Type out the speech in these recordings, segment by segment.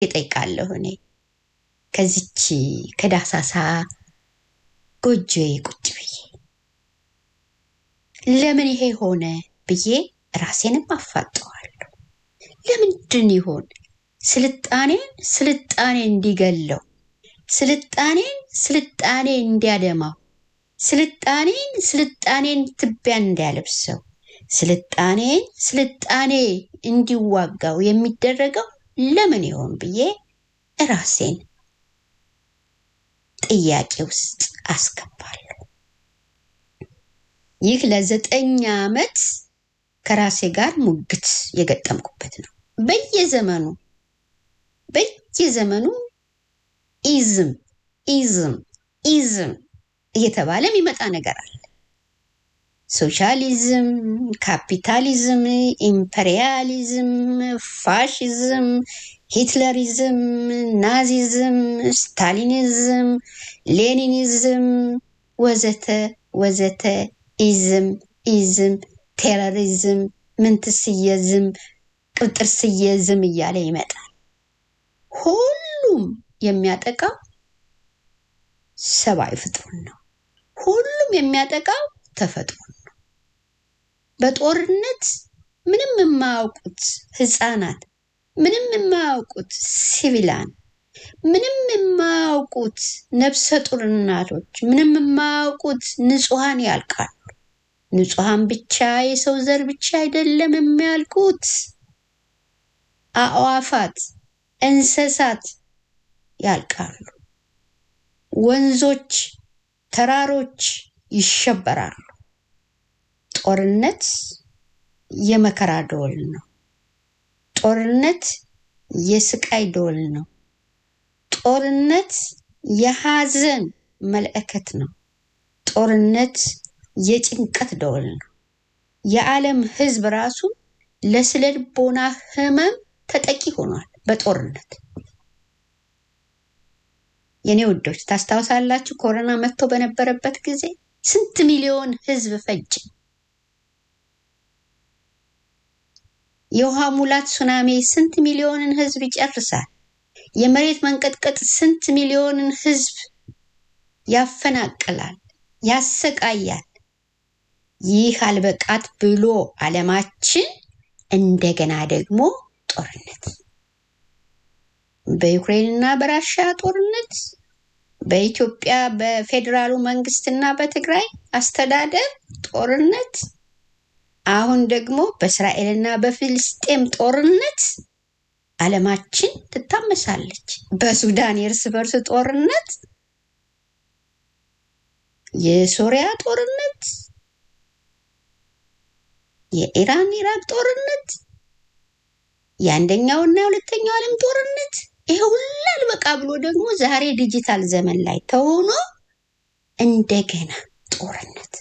እጠይቃለሁ እኔ ከዚች ከዳሳሳ ጎጆዬ ቁጭ ብዬ ለምን ይሄ ሆነ ብዬ ራሴንም አፋጠዋለሁ። ለምንድን ይሆን ስልጣኔን ስልጣኔ እንዲገለው፣ ስልጣኔን ስልጣኔ እንዲያደማው፣ ስልጣኔን ስልጣኔን ትቢያ እንዲያለብሰው፣ ስልጣኔን ስልጣኔ እንዲዋጋው የሚደረገው ለምን ይሆን ብዬ ራሴን ጥያቄ ውስጥ አስገባለሁ። ይህ ለዘጠኝ ዓመት ከራሴ ጋር ሙግት የገጠምኩበት ነው። በየዘመኑ በየዘመኑ ኢዝም ኢዝም ኢዝም እየተባለ የሚመጣ ነገር አለ። ሶሻሊዝም፣ ካፒታሊዝም፣ ኢምፐሪያሊዝም፣ ፋሽዝም፣ ሂትለሪዝም፣ ናዚዝም፣ ስታሊኒዝም፣ ሌኒኒዝም ወዘተ ወዘተ ኢዝም ኢዝም ቴሮሪዝም ምንትስየዝም ቅብጥርስየዝም እያለ ይመጣል። ሁሉም የሚያጠቃው ሰብአዊ ፍጥሩን ነው። ሁሉም የሚያጠቃው ተፈጥሮን ነው። በጦርነት ምንም የማያውቁት ህፃናት፣ ምንም የማያውቁት ሲቪላን፣ ምንም የማያውቁት ነፍሰ ጡር እናቶች፣ ምንም የማያውቁት ንጹሐን ያልቃሉ። ንጹሐን ብቻ የሰው ዘር ብቻ አይደለም የሚያልቁት፣ አእዋፋት፣ እንስሳት ያልቃሉ። ወንዞች፣ ተራሮች ይሸበራሉ። ጦርነት የመከራ ደወል ነው። ጦርነት የስቃይ ደወል ነው። ጦርነት የሐዘን መልእክት ነው። ጦርነት የጭንቀት ደወል ነው። የዓለም ህዝብ ራሱ ለስነ ልቦና ህመም ተጠቂ ሆኗል በጦርነት። የኔ ውዶች ታስታውሳላችሁ? ኮሮና መጥቶ በነበረበት ጊዜ ስንት ሚሊዮን ህዝብ ፈጅ። የውሃ ሙላት ሱናሚ ስንት ሚሊዮንን ህዝብ ይጨርሳል። የመሬት መንቀጥቀጥ ስንት ሚሊዮንን ህዝብ ያፈናቅላል፣ ያሰቃያል። ይህ አልበቃት ብሎ ዓለማችን እንደገና ደግሞ ጦርነት በዩክሬንና በራሽያ ጦርነት፣ በኢትዮጵያ በፌዴራሉ መንግስትና በትግራይ አስተዳደር ጦርነት፣ አሁን ደግሞ በእስራኤልና በፊልስጤም ጦርነት ዓለማችን ትታመሳለች። በሱዳን የእርስ በርስ ጦርነት፣ የሶሪያ ጦርነት፣ የኢራን ኢራቅ ጦርነት፣ የአንደኛውና የሁለተኛው ዓለም ጦርነት ይሄ ሁሉ አልበቃ ብሎ ደግሞ ዛሬ ዲጂታል ዘመን ላይ ተሆኖ እንደገና ጦርነት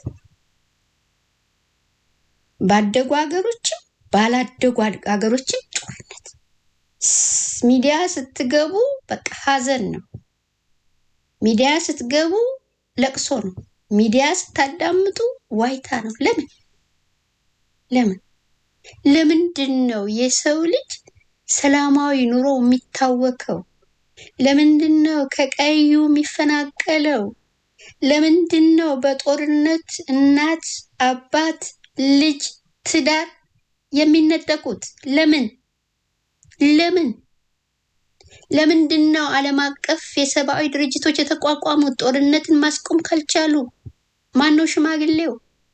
ባደጉ ሀገሮችም ባላደጉ ሀገሮችም ጦርነት። ሚዲያ ስትገቡ በቃ ሀዘን ነው። ሚዲያ ስትገቡ ለቅሶ ነው። ሚዲያ ስታዳምጡ ዋይታ ነው። ለምን ለምን ለምንድን ነው የሰው ልጅ ሰላማዊ ኑሮ የሚታወከው? ለምንድን ነው ከቀዩ የሚፈናቀለው? ለምንድን ነው በጦርነት እናት፣ አባት፣ ልጅ፣ ትዳር የሚነጠቁት? ለምን ለምን ለምንድን ነው ዓለም አቀፍ የሰብአዊ ድርጅቶች የተቋቋሙት ጦርነትን ማስቆም ካልቻሉ? ማን ነው ሽማግሌው?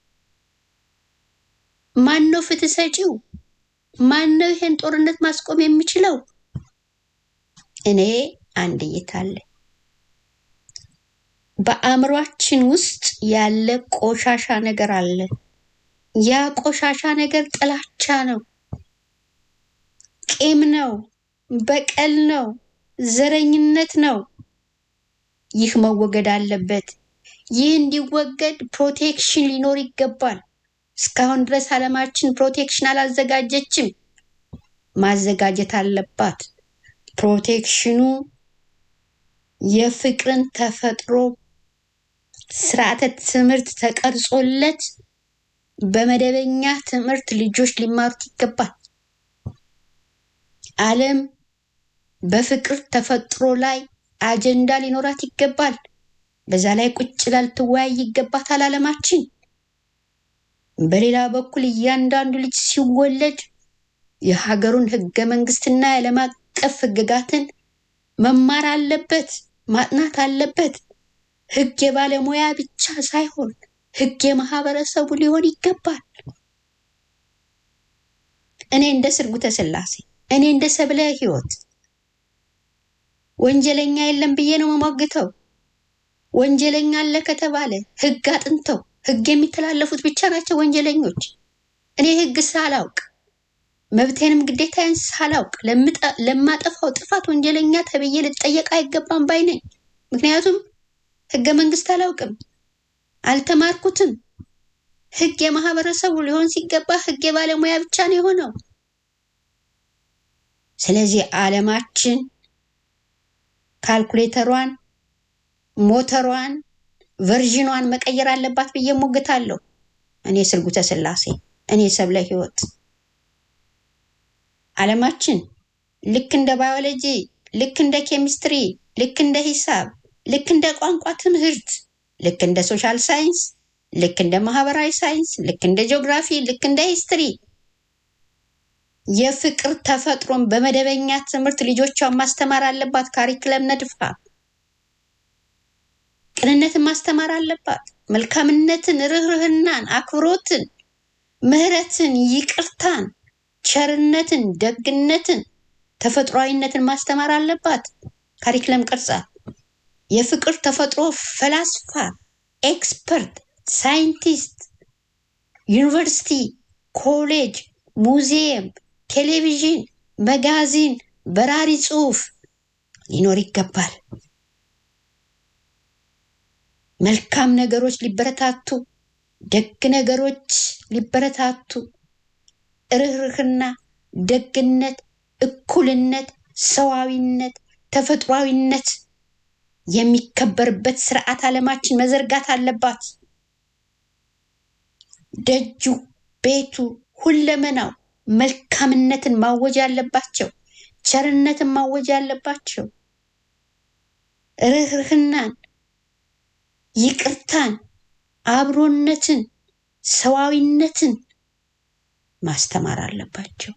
ማን ነው ፍትህ ሰጪው? ማን ነው ይሄን ጦርነት ማስቆም የሚችለው? እኔ አንድ እይታ አለ። በአእምሯችን ውስጥ ያለ ቆሻሻ ነገር አለ። ያ ቆሻሻ ነገር ጥላቻ ነው፣ ቂም ነው፣ በቀል ነው፣ ዘረኝነት ነው። ይህ መወገድ አለበት። ይህ እንዲወገድ ፕሮቴክሽን ሊኖር ይገባል። እስካሁን ድረስ ዓለማችን ፕሮቴክሽን አላዘጋጀችም። ማዘጋጀት አለባት። ፕሮቴክሽኑ የፍቅርን ተፈጥሮ ስርዓተ ትምህርት ተቀርጾለት በመደበኛ ትምህርት ልጆች ሊማሩት ይገባል። ዓለም በፍቅር ተፈጥሮ ላይ አጀንዳ ሊኖራት ይገባል። በዛ ላይ ቁጭ ላ ልትወያይ ይገባታል ዓለማችን። በሌላ በኩል እያንዳንዱ ልጅ ሲወለድ የሀገሩን ህገ መንግስትና የዓለም አቀፍ ህግጋትን መማር አለበት፣ ማጥናት አለበት። ህግ የባለሙያ ብቻ ሳይሆን ህግ የማህበረሰቡ ሊሆን ይገባል። እኔ እንደ ስርጉተ ስላሴ እኔ እንደ ሰብለ ህይወት ወንጀለኛ የለም ብዬ ነው መሞግተው። ወንጀለኛ አለ ከተባለ ህግ አጥንተው ህግ የሚተላለፉት ብቻ ናቸው ወንጀለኞች። እኔ ህግ ሳላውቅ መብቴንም ግዴታዬን ሳላውቅ ለማጠፋው ጥፋት ወንጀለኛ ተብዬ ልጠየቅ አይገባም ባይ ነኝ። ምክንያቱም ህገ መንግስት አላውቅም፣ አልተማርኩትም። ህግ የማህበረሰቡ ሊሆን ሲገባ ህግ የባለሙያ ብቻ ነው የሆነው። ስለዚህ ዓለማችን ካልኩሌተሯን፣ ሞተሯን፣ ቨርዥኗን መቀየር አለባት ብዬ ሞግታለሁ። እኔ ስርጉተ ስላሴ፣ እኔ ሰብለ ህይወት ዓለማችን ልክ እንደ ባዮሎጂ፣ ልክ እንደ ኬሚስትሪ፣ ልክ እንደ ሂሳብ፣ ልክ እንደ ቋንቋ ትምህርት፣ ልክ እንደ ሶሻል ሳይንስ፣ ልክ እንደ ማህበራዊ ሳይንስ፣ ልክ እንደ ጂኦግራፊ፣ ልክ እንደ ሂስትሪ የፍቅር ተፈጥሮን በመደበኛ ትምህርት ልጆቿን ማስተማር አለባት። ካሪክለም ነድፋ ቅንነትን ማስተማር አለባት። መልካምነትን፣ ርህርህናን፣ አክብሮትን፣ ምህረትን፣ ይቅርታን፣ ቸርነትን፣ ደግነትን፣ ተፈጥሯዊነትን ማስተማር አለባት። ካሪክለም ቅርጻ የፍቅር ተፈጥሮ ፈላስፋ፣ ኤክስፐርት፣ ሳይንቲስት፣ ዩኒቨርሲቲ፣ ኮሌጅ፣ ሙዚየም፣ ቴሌቪዥን፣ መጋዚን፣ በራሪ ጽሑፍ ሊኖር ይገባል። መልካም ነገሮች ሊበረታቱ፣ ደግ ነገሮች ሊበረታቱ፣ ርህርህና፣ ደግነት፣ እኩልነት፣ ሰዋዊነት፣ ተፈጥሯዊነት የሚከበርበት ስርዓት ዓለማችን መዘርጋት አለባት። ደጁ፣ ቤቱ፣ ሁለመናው መልካምነትን ማወጅ አለባቸው። ቸርነትን ማወጅ አለባቸው። ርህርህናን፣ ይቅርታን፣ አብሮነትን፣ ሰዋዊነትን ማስተማር አለባቸው።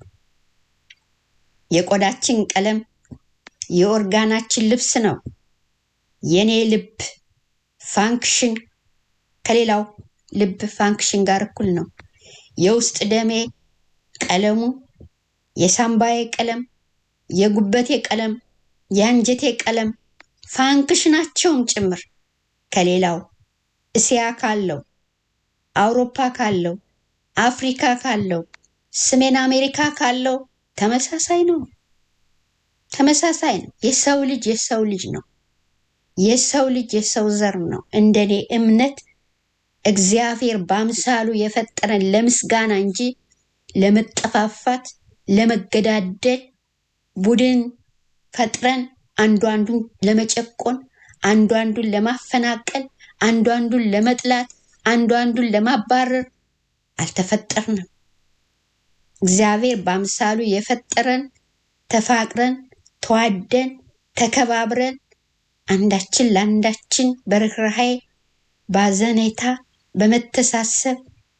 የቆዳችን ቀለም የኦርጋናችን ልብስ ነው። የኔ ልብ ፋንክሽን ከሌላው ልብ ፋንክሽን ጋር እኩል ነው። የውስጥ ደሜ ቀለሙ፣ የሳምባዬ ቀለም፣ የጉበቴ ቀለም፣ የአንጀቴ ቀለም ፋንክሽናቸውም ጭምር ከሌላው እስያ ካለው፣ አውሮፓ ካለው፣ አፍሪካ ካለው፣ ሰሜን አሜሪካ ካለው ተመሳሳይ ነው። ተመሳሳይ ነው። የሰው ልጅ የሰው ልጅ ነው። የሰው ልጅ የሰው ዘር ነው። እንደኔ እምነት እግዚአብሔር በአምሳሉ የፈጠረን ለምስጋና እንጂ ለመጠፋፋት፣ ለመገዳደል ቡድን ፈጥረን አንዱ አንዱን ለመጨቆን፣ አንዱ አንዱን ለማፈናቀል፣ አንዱ አንዱን ለመጥላት፣ አንዱ አንዱን ለማባረር አልተፈጠርንም። እግዚአብሔር በአምሳሉ የፈጠረን ተፋቅረን፣ ተዋደን፣ ተከባብረን አንዳችን ለአንዳችን በርህራሄ ባዘኔታ በመተሳሰብ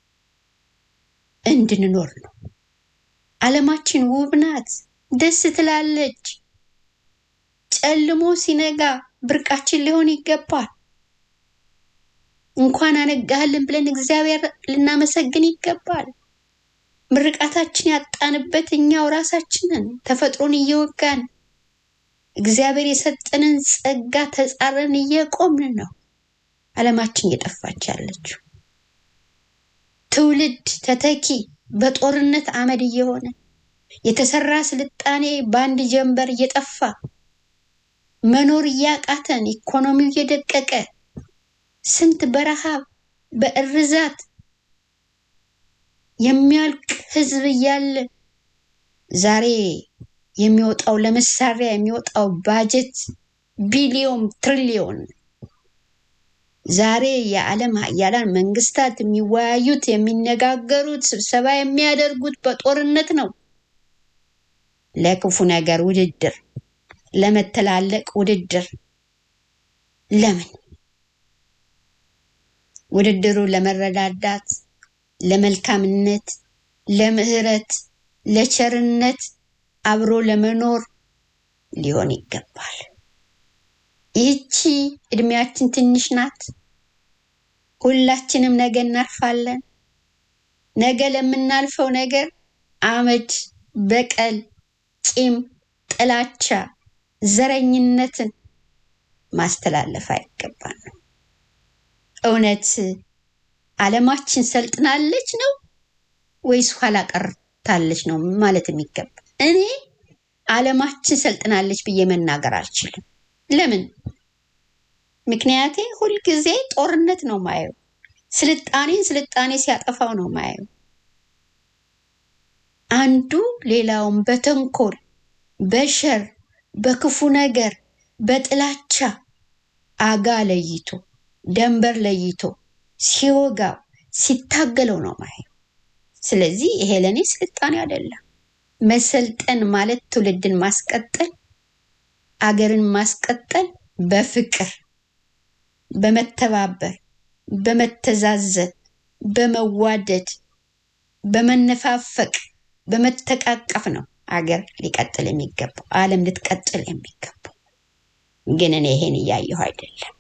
እንድንኖር ነው። ዓለማችን ውብ ናት፣ ደስ ትላለች። ጨልሞ ሲነጋ ብርቃችን ሊሆን ይገባል። እንኳን አነጋህልን ብለን እግዚአብሔር ልናመሰግን ይገባል። ምርቃታችን ያጣንበት እኛው ራሳችንን ተፈጥሮን እየወጋን እግዚአብሔር የሰጠንን ጸጋ ተጻረን እየቆምን ነው። ዓለማችን እየጠፋች ያለችው ትውልድ ተተኪ በጦርነት አመድ እየሆነ የተሰራ ስልጣኔ በአንድ ጀንበር እየጠፋ መኖር እያቃተን ኢኮኖሚው እየደቀቀ ስንት በረሃብ በእርዛት የሚያልቅ ህዝብ እያለ ዛሬ የሚወጣው ለመሳሪያ የሚወጣው ባጀት ቢሊዮን ትሪሊዮን ዛሬ የዓለም ሀያላን መንግስታት የሚወያዩት የሚነጋገሩት ስብሰባ የሚያደርጉት በጦርነት ነው። ለክፉ ነገር ውድድር ለመተላለቅ ውድድር ለምን? ውድድሩ ለመረዳዳት፣ ለመልካምነት፣ ለምህረት፣ ለቸርነት፣ አብሮ ለመኖር ሊሆን ይገባል። ይህቺ እድሜያችን ትንሽ ናት። ሁላችንም ነገ እናርፋለን። ነገ ለምናልፈው ነገር አመድ፣ በቀል፣ ቂም፣ ጥላቻ፣ ዘረኝነትን ማስተላለፍ አይገባንም። እውነት ዓለማችን ሰልጥናለች ነው ወይስ ኋላ ቀርታለች ነው ማለት የሚገባ? እኔ ዓለማችን ሰልጥናለች ብዬ መናገር አልችልም። ለምን? ምክንያቴ ሁልጊዜ ጦርነት ነው ማየው። ስልጣኔን ስልጣኔ ሲያጠፋው ነው ማየው። አንዱ ሌላውን በተንኮል በሸር በክፉ ነገር በጥላቻ አጋ ለይቶ ደንበር ለይቶ ሲወጋው ሲታገለው ነው ማየው። ስለዚህ ይሄ ለእኔ ስልጣኔ አይደለም። መሰልጠን ማለት ትውልድን ማስቀጠል፣ አገርን ማስቀጠል በፍቅር በመተባበር በመተዛዘን በመዋደድ በመነፋፈቅ በመተቃቀፍ ነው አገር ሊቀጥል የሚገባው ዓለም ልትቀጥል የሚገባው። ግን እኔ ይሄን እያየሁ አይደለም።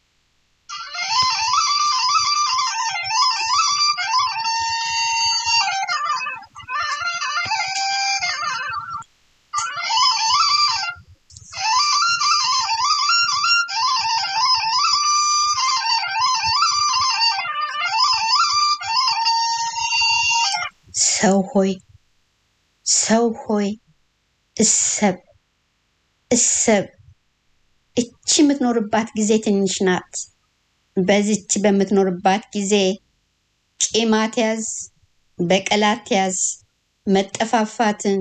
ሰው ሆይ ሰው ሆይ እሰብ እሰብ። እቺ የምትኖርባት ጊዜ ትንሽ ናት። በዚች በምትኖርባት ጊዜ ቂም አትያዝ፣ በቀል አትያዝ፣ መጠፋፋትን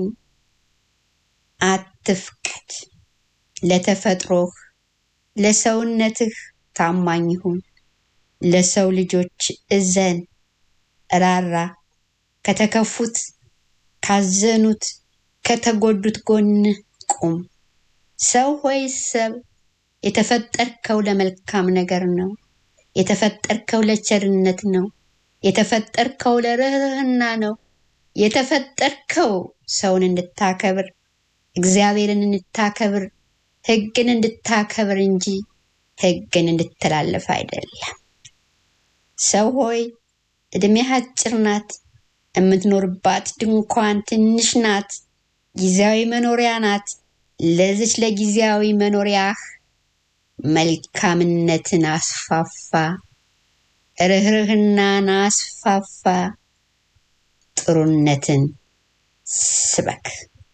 አትፍቀድ። ለተፈጥሮህ ለሰውነትህ ታማኝ ሁን። ለሰው ልጆች እዘን፣ ራራ። ከተከፉት ካዘኑት ከተጎዱት ጎን ቁም። ሰው ሆይ ሰብ የተፈጠርከው ለመልካም ነገር ነው። የተፈጠርከው ለቸርነት ነው። የተፈጠርከው ለርህርህና ነው። የተፈጠርከው ሰውን እንድታከብር እግዚአብሔርን እንድታከብር ሕግን እንድታከብር እንጂ ሕግን እንድትላለፍ አይደለም። ሰው ሆይ እድሜህ አጭር ናት። የምትኖርባት ድንኳን ትንሽ ናት። ጊዜያዊ መኖሪያ ናት። ለዚች ለጊዜያዊ መኖሪያህ መልካምነትን አስፋፋ፣ ርህርህናን አስፋፋ፣ ጥሩነትን ስበክ።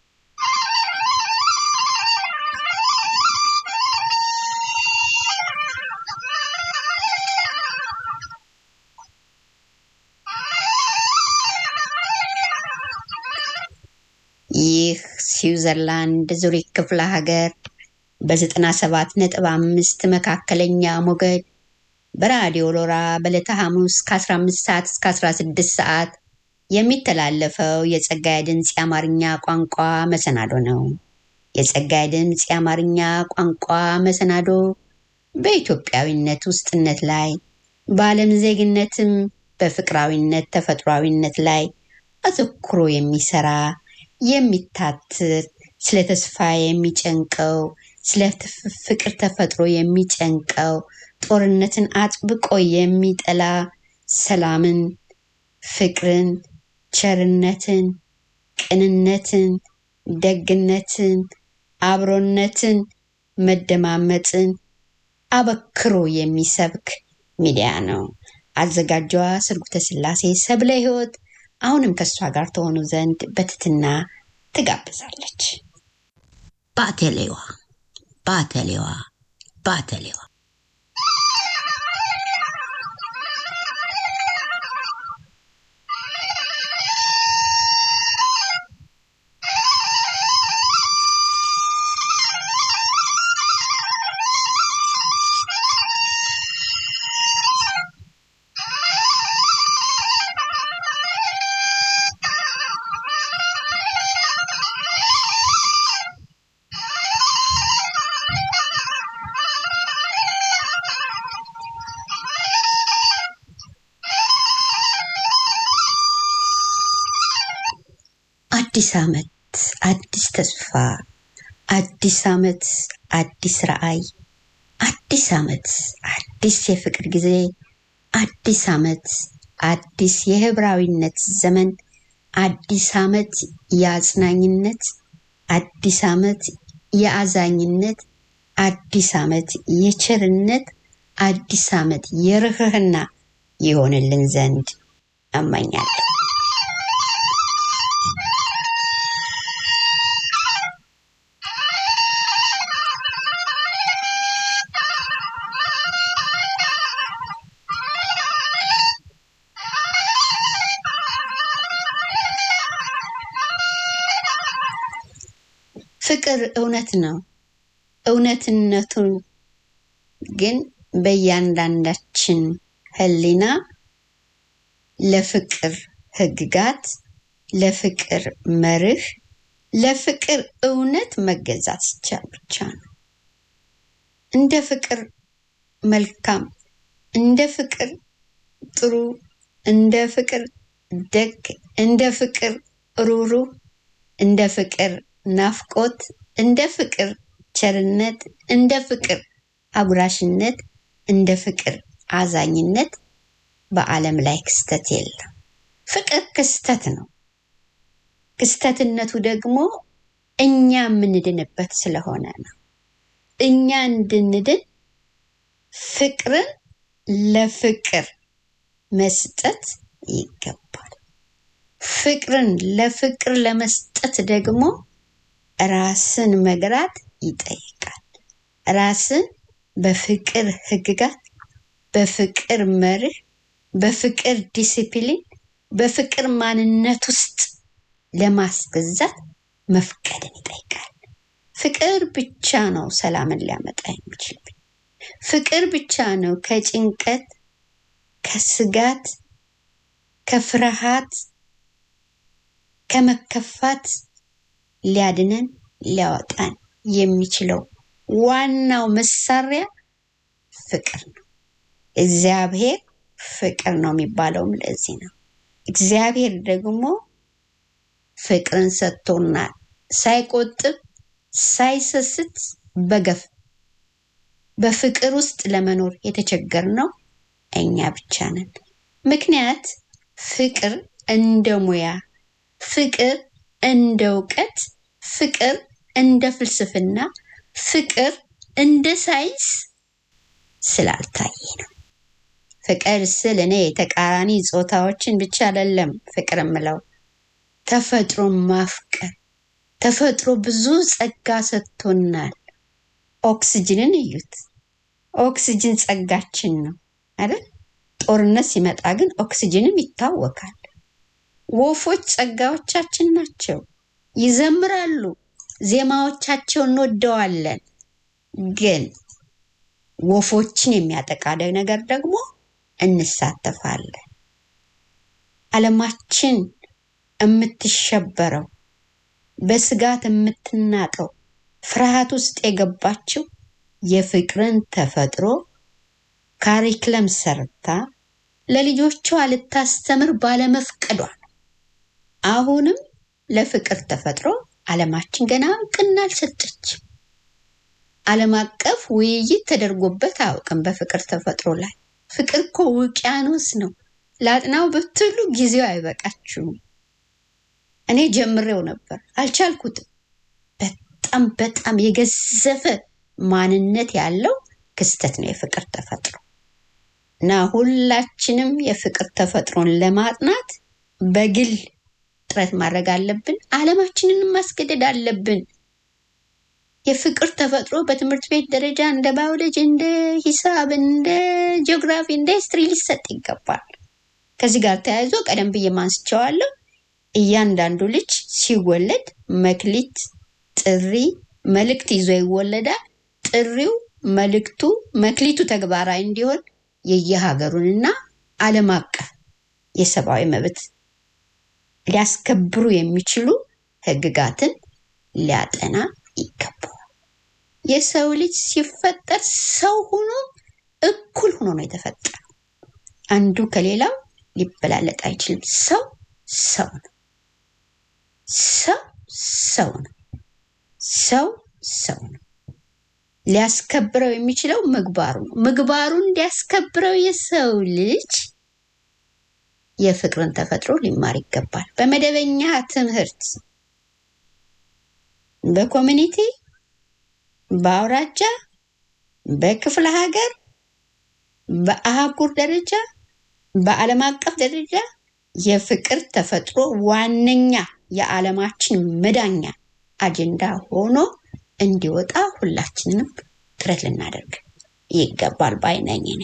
ይህ ስዊዘርላንድ ዙሪክ ክፍለ ሀገር በዘጠና ሰባት ነጥብ አምስት መካከለኛ ሞገድ በራዲዮ ሎራ በዕለተ ሐሙስ ከ15 ሰዓት እስከ 16 ሰዓት የሚተላለፈው የጸጋዬ ድምፅ የአማርኛ ቋንቋ መሰናዶ ነው። የጸጋዬ ድምፅ የአማርኛ ቋንቋ መሰናዶ በኢትዮጵያዊነት ውስጥነት ላይ በዓለም ዜግነትም በፍቅራዊነት ተፈጥሯዊነት ላይ አተኩሮ የሚሰራ የሚታትር ስለ ተስፋ የሚጨንቀው ስለ ፍቅር ተፈጥሮ የሚጨንቀው ጦርነትን አጥብቆ የሚጠላ ሰላምን፣ ፍቅርን፣ ቸርነትን፣ ቅንነትን፣ ደግነትን፣ አብሮነትን፣ መደማመጥን አበክሮ የሚሰብክ ሚዲያ ነው። አዘጋጇ ስርጉተ ስላሴ ሰብለ ሕይወት አሁንም ከእሷ ጋር ተሆኑ ዘንድ በትትና ትጋብዛለች። ባተሌዋ ባተሌዋ ባተሌዋ አዲስ ዓመት፣ አዲስ ተስፋ፣ አዲስ ዓመት፣ አዲስ ራዕይ፣ አዲስ ዓመት፣ አዲስ የፍቅር ጊዜ፣ አዲስ ዓመት፣ አዲስ የህብራዊነት ዘመን፣ አዲስ ዓመት የአጽናኝነት፣ አዲስ ዓመት የአዛኝነት፣ አዲስ ዓመት የቸርነት፣ አዲስ ዓመት የርህርህና ይሆንልን ዘንድ እመኛለሁ። ፍቅር እውነት ነው። እውነትነቱ ግን በእያንዳንዳችን ህሊና ለፍቅር ህግጋት፣ ለፍቅር መርህ፣ ለፍቅር እውነት መገዛት ሲቻል ብቻ ነው። እንደ ፍቅር መልካም፣ እንደ ፍቅር ጥሩ፣ እንደ ፍቅር ደግ፣ እንደ ፍቅር ሩሩ፣ እንደ ፍቅር ናፍቆት፣ እንደ ፍቅር ቸርነት፣ እንደ ፍቅር አጉራሽነት፣ እንደ ፍቅር አዛኝነት በዓለም ላይ ክስተት የለም። ፍቅር ክስተት ነው። ክስተትነቱ ደግሞ እኛ የምንድንበት ስለሆነ ነው። እኛ እንድንድን ፍቅርን ለፍቅር መስጠት ይገባል። ፍቅርን ለፍቅር ለመስጠት ደግሞ ራስን መግራት ይጠይቃል። ራስን በፍቅር ህግጋት፣ በፍቅር መርህ፣ በፍቅር ዲሲፕሊን፣ በፍቅር ማንነት ውስጥ ለማስገዛት መፍቀድን ይጠይቃል። ፍቅር ብቻ ነው ሰላምን ሊያመጣ የሚችል። ፍቅር ብቻ ነው ከጭንቀት፣ ከስጋት፣ ከፍርሃት፣ ከመከፋት ሊያድነን ሊያወጣን የሚችለው ዋናው መሳሪያ ፍቅር ነው። እግዚአብሔር ፍቅር ነው የሚባለውም ለዚህ ነው። እግዚአብሔር ደግሞ ፍቅርን ሰጥቶናል፣ ሳይቆጥብ ሳይሰስት በገፍ በፍቅር ውስጥ ለመኖር የተቸገርነው እኛ ብቻ ነን። ምክንያት ፍቅር እንደ ሙያ፣ ፍቅር እንደ እውቀት፣ ፍቅር እንደ ፍልስፍና፣ ፍቅር እንደ ሳይንስ ስላልታየ ነው። ፍቅር ስል እኔ ተቃራኒ ጾታዎችን ብቻ አይደለም ፍቅር የምለው ተፈጥሮን ማፍቀር። ተፈጥሮ ብዙ ጸጋ ሰጥቶናል። ኦክስጅንን እዩት። ኦክስጅን ጸጋችን ነው አይደል? ጦርነት ሲመጣ ግን ኦክስጅንም ይታወካል። ወፎች ጸጋዎቻችን ናቸው፣ ይዘምራሉ። ዜማዎቻቸውን እንወደዋለን። ግን ወፎችን የሚያጠቃ ነገር ደግሞ እንሳተፋለን። ዓለማችን የምትሸበረው በስጋት የምትናጠው ፍርሃት ውስጥ የገባችው የፍቅርን ተፈጥሮ ካሪክለም ሰርታ ለልጆቿ ልታስተምር ባለመፍቀዷ ነው። አሁንም ለፍቅር ተፈጥሮ ዓለማችን ገና እውቅና አልሰጠችም። ዓለም አቀፍ ውይይት ተደርጎበት አያውቅም በፍቅር ተፈጥሮ ላይ። ፍቅር እኮ ውቅያኖስ ነው። ላጥናው ብትሉ ጊዜው አይበቃችሁም። እኔ ጀምሬው ነበር አልቻልኩትም። በጣም በጣም የገዘፈ ማንነት ያለው ክስተት ነው የፍቅር ተፈጥሮ እና ሁላችንም የፍቅር ተፈጥሮን ለማጥናት በግል ጥረት ማድረግ አለብን። ዓለማችንን ማስገደድ አለብን። የፍቅር ተፈጥሮ በትምህርት ቤት ደረጃ እንደ ባዮሎጂ፣ እንደ ሂሳብ፣ እንደ ጂኦግራፊ፣ እንደ ሂስትሪ ሊሰጥ ይገባል። ከዚህ ጋር ተያይዞ ቀደም ብዬ ማንስቸዋለሁ። እያንዳንዱ ልጅ ሲወለድ መክሊት፣ ጥሪ፣ መልእክት ይዞ ይወለዳል። ጥሪው፣ መልእክቱ፣ መክሊቱ ተግባራዊ እንዲሆን የየሀገሩንና ዓለም አቀፍ የሰብአዊ መብት ሊያስከብሩ የሚችሉ ህግጋትን ሊያጠና ይገባዋል። የሰው ልጅ ሲፈጠር ሰው ሆኖ እኩል ሆኖ ነው የተፈጠረው። አንዱ ከሌላው ሊበላለጥ አይችልም። ሰው ሰው ነው። ሰው ሰው ነው። ሰው ሰው ነው። ሊያስከብረው የሚችለው ምግባሩ ነው። ምግባሩን እንዲያስከብረው የሰው ልጅ የፍቅርን ተፈጥሮ ሊማር ይገባል። በመደበኛ ትምህርት በኮሚኒቲ፣ በአውራጃ፣ በክፍለ ሀገር፣ በአህጉር ደረጃ፣ በዓለም አቀፍ ደረጃ የፍቅር ተፈጥሮ ዋነኛ የዓለማችን መዳኛ አጀንዳ ሆኖ እንዲወጣ ሁላችንም ጥረት ልናደርግ ይገባል ባይ ነኝ እኔ።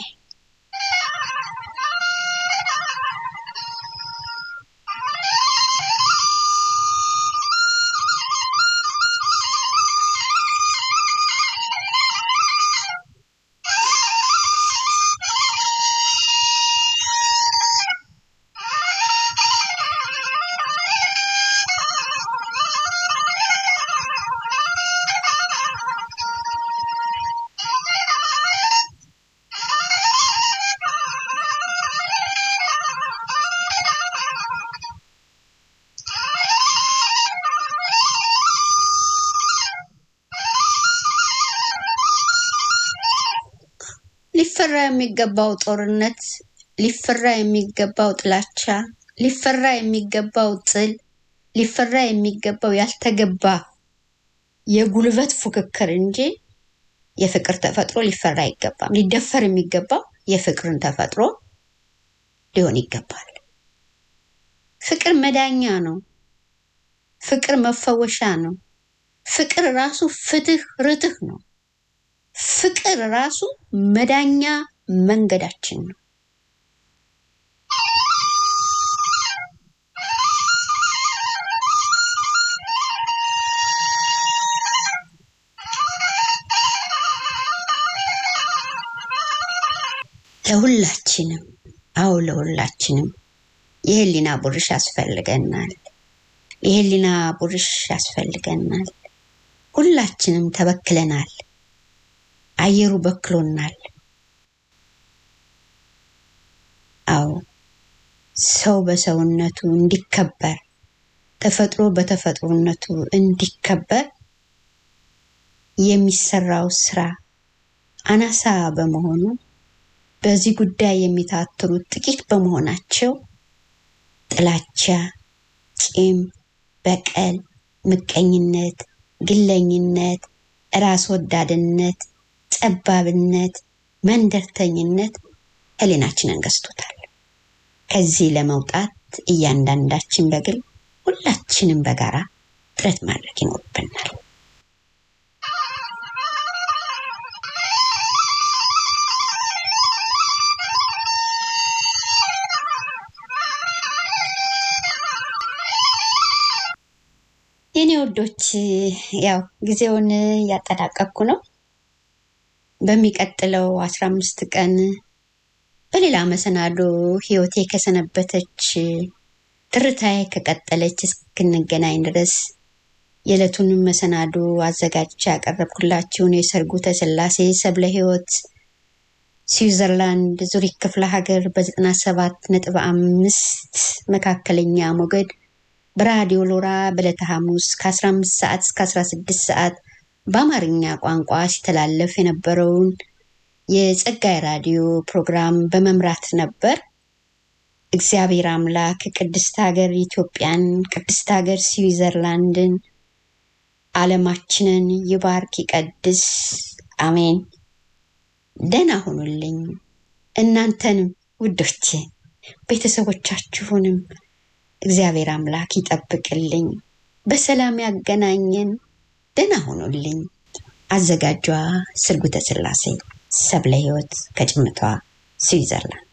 ሊፈራ የሚገባው ጦርነት፣ ሊፈራ የሚገባው ጥላቻ፣ ሊፈራ የሚገባው ጥል፣ ሊፈራ የሚገባው ያልተገባ የጉልበት ፉክክር እንጂ የፍቅር ተፈጥሮ ሊፈራ አይገባም። ሊደፈር የሚገባው የፍቅርን ተፈጥሮ ሊሆን ይገባል። ፍቅር መዳኛ ነው። ፍቅር መፈወሻ ነው። ፍቅር ራሱ ፍትህ፣ ርትህ ነው። ፍቅር ራሱ መዳኛ መንገዳችን ነው። ለሁላችንም አዎ ለሁላችንም የህሊና ቡርሽ ያስፈልገናል። የህሊና ቡርሽ ያስፈልገናል። ሁላችንም ተበክለናል። አየሩ በክሎናል። አዎ ሰው በሰውነቱ እንዲከበር፣ ተፈጥሮ በተፈጥሮነቱ እንዲከበር የሚሰራው ስራ አናሳ በመሆኑ በዚህ ጉዳይ የሚታትሩት ጥቂት በመሆናቸው ጥላቻ፣ ቂም፣ በቀል፣ ምቀኝነት፣ ግለኝነት፣ ራስ ወዳድነት፣ ጠባብነት፣ መንደርተኝነት ህሊናችንን ገዝቶታል። ከዚህ ለመውጣት እያንዳንዳችን በግል ሁላችንም በጋራ ጥረት ማድረግ ይኖርብናል። የኔ ወዶች ያው ጊዜውን እያጠናቀቅኩ ነው። በሚቀጥለው አስራ አምስት ቀን በሌላ መሰናዶ ህይወቴ ከሰነበተች ትርታዬ ከቀጠለች እስክንገናኝ ድረስ የዕለቱን መሰናዶ አዘጋጅቼ ያቀረብኩላችሁን የሰርጉ ተስላሴ ሰብለ ህይወት ስዊዘርላንድ ዙሪክ ክፍለ ሀገር በዘጠና ሰባት ነጥብ አምስት መካከለኛ ሞገድ በራዲዮ ሎራ በዕለተ ሐሙስ ከ15 ሰዓት እስከ 16 ሰዓት በአማርኛ ቋንቋ ሲተላለፍ የነበረውን የጸጋይ ራዲዮ ፕሮግራም በመምራት ነበር። እግዚአብሔር አምላክ ቅድስት ሀገር ኢትዮጵያን፣ ቅድስት ሀገር ስዊዘርላንድን፣ ዓለማችንን ይባርክ ይቀድስ። አሜን። ደህና ሁኑልኝ። እናንተንም ውዶቼ ቤተሰቦቻችሁንም እግዚአብሔር አምላክ ይጠብቅልኝ፣ በሰላም ያገናኘን። ደህና ሁኑልኝ። አዘጋጇ ስርጉተ ስላሴ ሰብለ ህይወት ከጭምቷ ስዊዘርላንድ።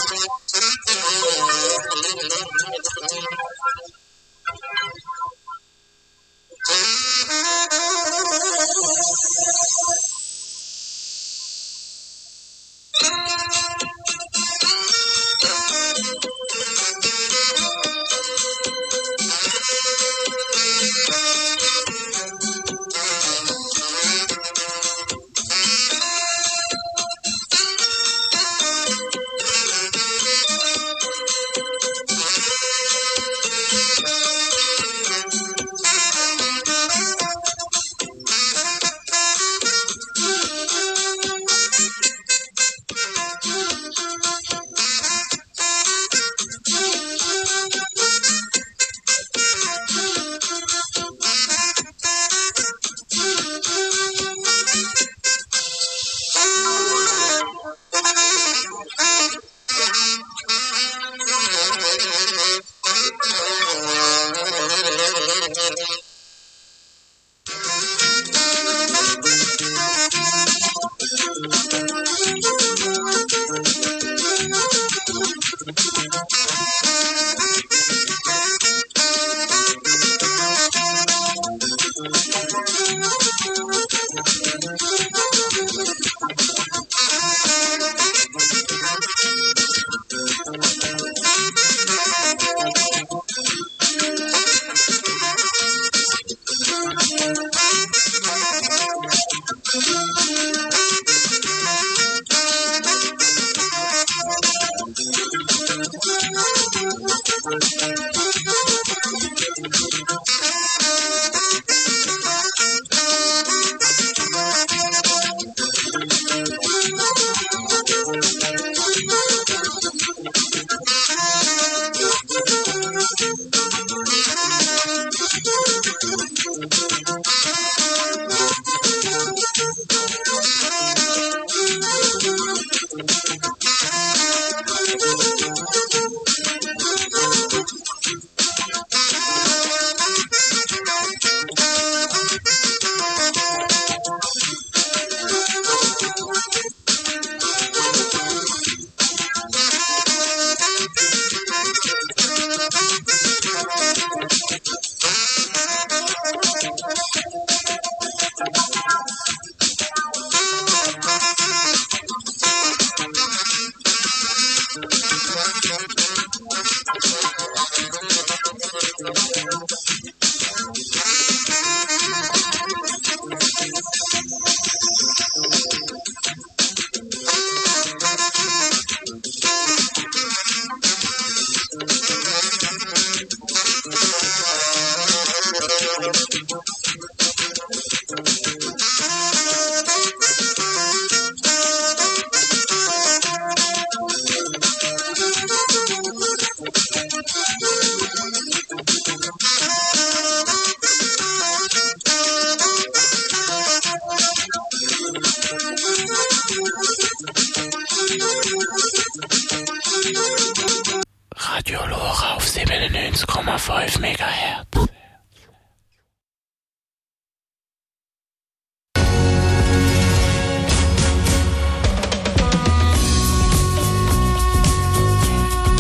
Radio Lora auf 97,5 MHz.